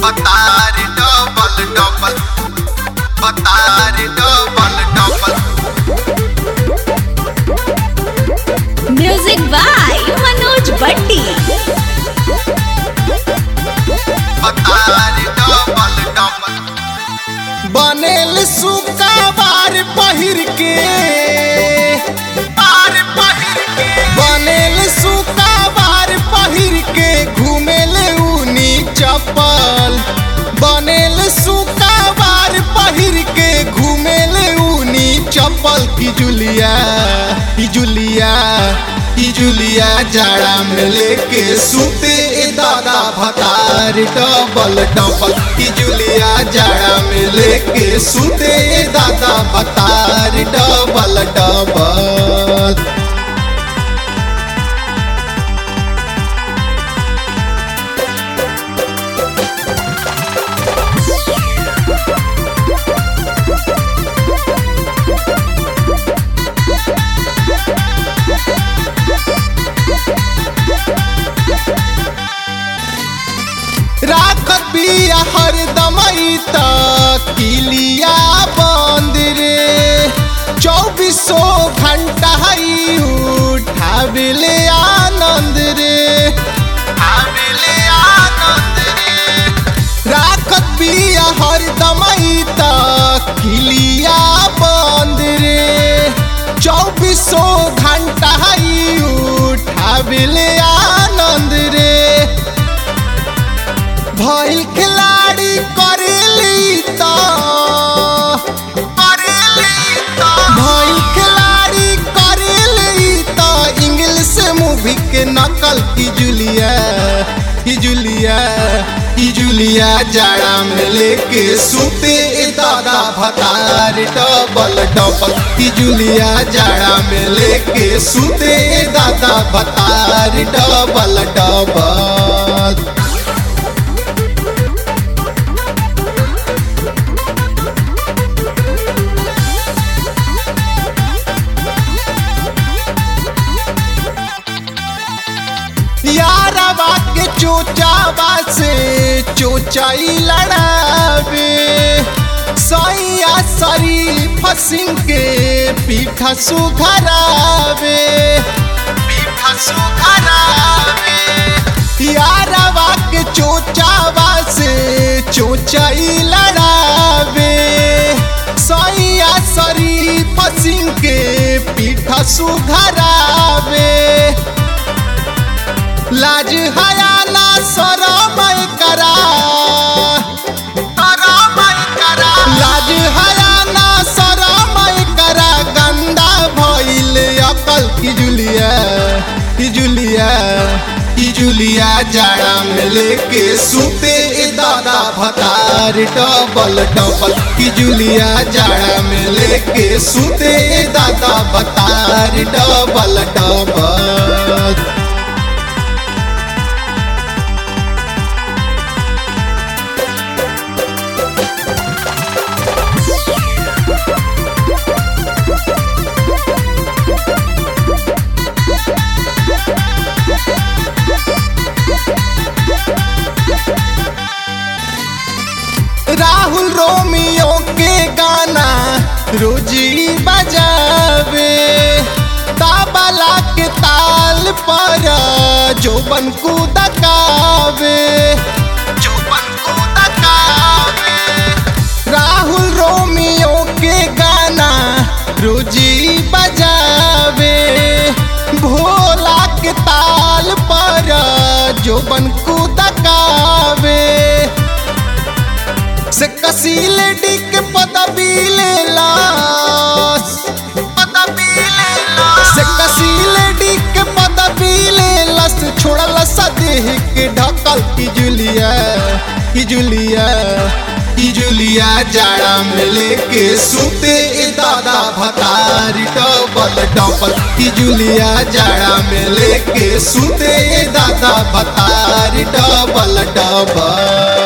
बतारी double double बतारी double double music by Manoj Batti बतारी डबल डबल बनेल सुकाबार पहिर के बार पहिर के बनेल सुकाबार पहिर के घूमेल ऊनी चप्पल बनेल सुकाबार पहिर के घूमेल ऊनी चप्पल की जुलिया की जुलिया की जुलिया जाड़ा में लेके सूते ए दादा भतार डबल डबल की जुलिया जाड़ा में लेके सूते ए दादा भतार डबल डबल राखत बिया हरदम तक किलिया बंद रे चौबीसो घंटा ही उठाविले आनंद रे आविले आनंद रे राखत बिया हरदम तक किलिया बंद रे चौबीसो घंटा ही उठाविले आनंद रे भइल खिलाड़ी करेली त करेली तो भइल खिलाड़ी करेली त इंग्लिश मूवी के नकल की जुलिया की जुलिया की जुलिया जाड़ा में लेके सूते ए दादा भतार डबल डबल की जुलिया जाड़ा में लेके सूते ए दादा भतार डबल डबल यारवा के चोचावा से चोचाई लड़ावे सैया शरीफ सिंह के पीठा सुघरावे पीठा सुखरावे यारवा के चोचावा से चोचाई लड़ावे सैया शरीफ सिंह के पीठा सुघरावे लाज हयाना शरम करा करमई करा लाज हयाना शरम करा गंदा भइल अकल की जुलिया की जुलिया की जुलिया जाड़ा में लेके सूते ए दादा भतार डबल डबल की जुलिया जाड़ा में लेके सूते ए दादा भतार डबल डबल राहुल रोमियो के गाना रोजी बजावे ताबला के ताल पर जोबन को दकावे चौपन को तकावे राहुल रोमियो के गाना रोजी बजावे भोला के ताल पर जोबन को दकावे से कसील डिक पदवी ले लास पदवी ले लो से कसील डिक पदवी ले लस छोड़ल सदेह के ढकल की जुलिया की जुलिया की जुलिया जाड़ा में लेके सूते ए दादा भतारी डबल डबल की जुलिया जाड़ा में लेके सूते ए दादा भतारी डबल डबल